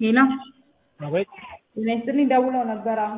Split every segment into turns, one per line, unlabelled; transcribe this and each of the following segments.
ሄሎ
አቤት
ጤና ይስጥልኝ ደውለው ነበር አሁን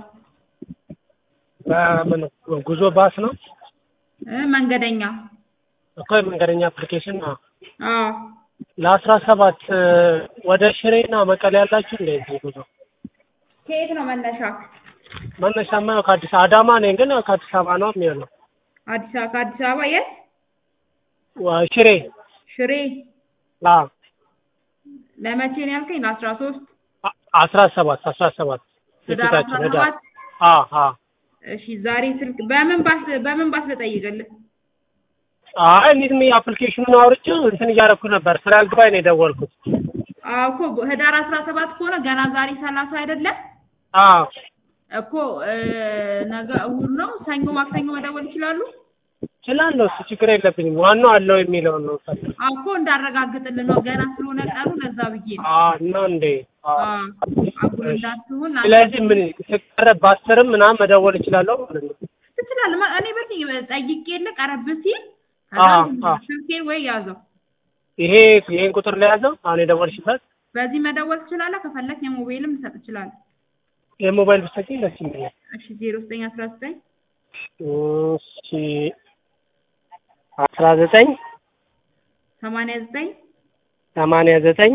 በምን ጉዞ ባስ ነው
እ መንገደኛ
እኮ የመንገደኛ አፕሊኬሽን ነው።
አዎ
ለአስራ ሰባት ወደ ሽሬና መቀሌ ያላችሁ እንደዚህ ጉዞ
ከየት ነው መነሻ
መነሻማ ያው ከአዲስ አዳማ ነኝ፣ ግን ያው ከአዲስ አበባ ነው የሚሆነው።
አዲስ አበባ ከአዲስ አበባ የት
ዋ- ሽሬ
ሽሬ
አዎ
ለመቼ ነው ያልከኝ ለአስራ ሶስት
አ- አስራ ሰባት አስራ ሰባት
ህዳር
የፊታችን
አስራ
ህዳር
ሰባት
አዎ አዎ
እሺ ዛሬ ስልክ በምን ባስ በምን ባስ ልጠይቅልህ
አይ እንዴት ነው አፕሊኬሽኑን አውርቼው እንትን እያደረኩ ነበር ስራ አልገባኝ ነው የደወልኩት።
አዎ እኮ ህዳር አስራ ሰባት ከሆነ ገና ዛሬ ሰላሳ አይደለም
አዎ
እኮ እ ነገ እሑድ ነው ሰኞ ማክሰኞ መደወል ይችላሉ
እችላለሁ፣ እሱ ችግር የለብኝም። ዋናው አለው የሚለውን ነው የምፈልገው።
አዎ እኮ እንዳረጋግጥልን ነው ገና ስለሆነ ቀኑ ለዛ ብዬ ነው
አዎ ነው እንዴ? አዎ።
አዎ አጉል እንዳትሆን
ስለዚህ ምን ስቀረብ በአስርም ምናምን መደወል እችላለሁ ማለት ነው።
ትችላለህ ማ- እኔ በዚህ ጠይቄ የለ ቀረብ ሲል
አዎ፣
ከዛ
አዎ።
ስልኬን ወይ ያዘው
ይሄ ይሄን ቁጥር ላይ ያዘው አሁን የደወልሽበት
በዚህ መደወል ትችላለህ ከፈለክ የሞባይልም ልሰጥ እችላለሁ
የሞባይል ብትሰጪኝ ደስ ይለኛል።
እሺ ዜሮ ዘጠኝ አስራ ዘጠኝ
እሺ አስራ ዘጠኝ
ሰማንያ ዘጠኝ
ሰማንያ ዘጠኝ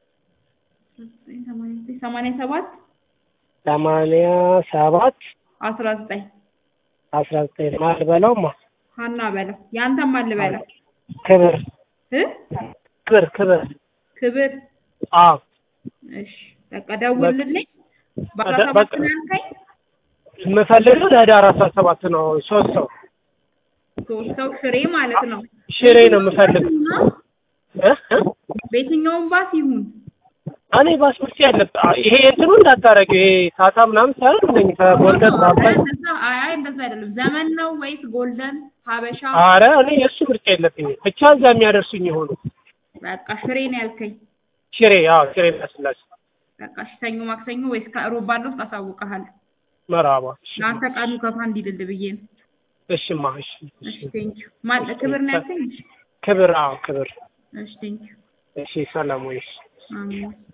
ሰማንያ ዘጠኝ ሰማንያ ሰባት
ሰማንያ ሰባት
አስራ ዘጠኝ
አስራ ዘጠኝ ማል በለውማ
ሀና በለው ያንተም ማን ልበለው
ክብር
እ
ክብር ክብር
ክብር
አዎ
እሺ በቃ ደውልልኝ በአስራ
በቃ-
ሰባት ነው ያልከኝ
የምፈልገው ለህዳር አስራ ሰባት ነው። ሶስት ሰው
ሶስት ሰው ሽሬ ማለት ነው
ሽሬ ነው የምፈልገው እ? እ?
በየትኛውም ባስ ይሁን
እኔ ፓስፖርት ያለብ ይሄ እንትኑ እንዳታረጊው ይሄ ታታ ምናምን ሳይሆን እንደኝ ከጎልደን ባባይ
እንደዛ አይ አይ እንደዛ አይደለም ዘመን ነው ወይስ ጎልደን ሀበሻ
አረ እኔ የእሱ ምርጫ የለብኝም ብቻ እዛ የሚያደርሱኝ የሆኑ
በቃ ሽሬ ነው ያልከኝ
ሽሬ አዎ ሽሬ እንዳስላሴ
በቃ እሺ ሰኞ ማክሰኞ ወይስ ከሮብ ባለው ውስጥ አሳውቅሃለሁ
መራባ
ለአንተ ቀኑ ከፋ እንዲልል ብዬ ነው
እሽማ እሺ
እሺ ቴንኪው ማን ክብር ነው ያልከኝ እሺ
ክብር አዎ ክብር
እሺ ቴንኪው
እሺ ሰላም ወይስ
አሜን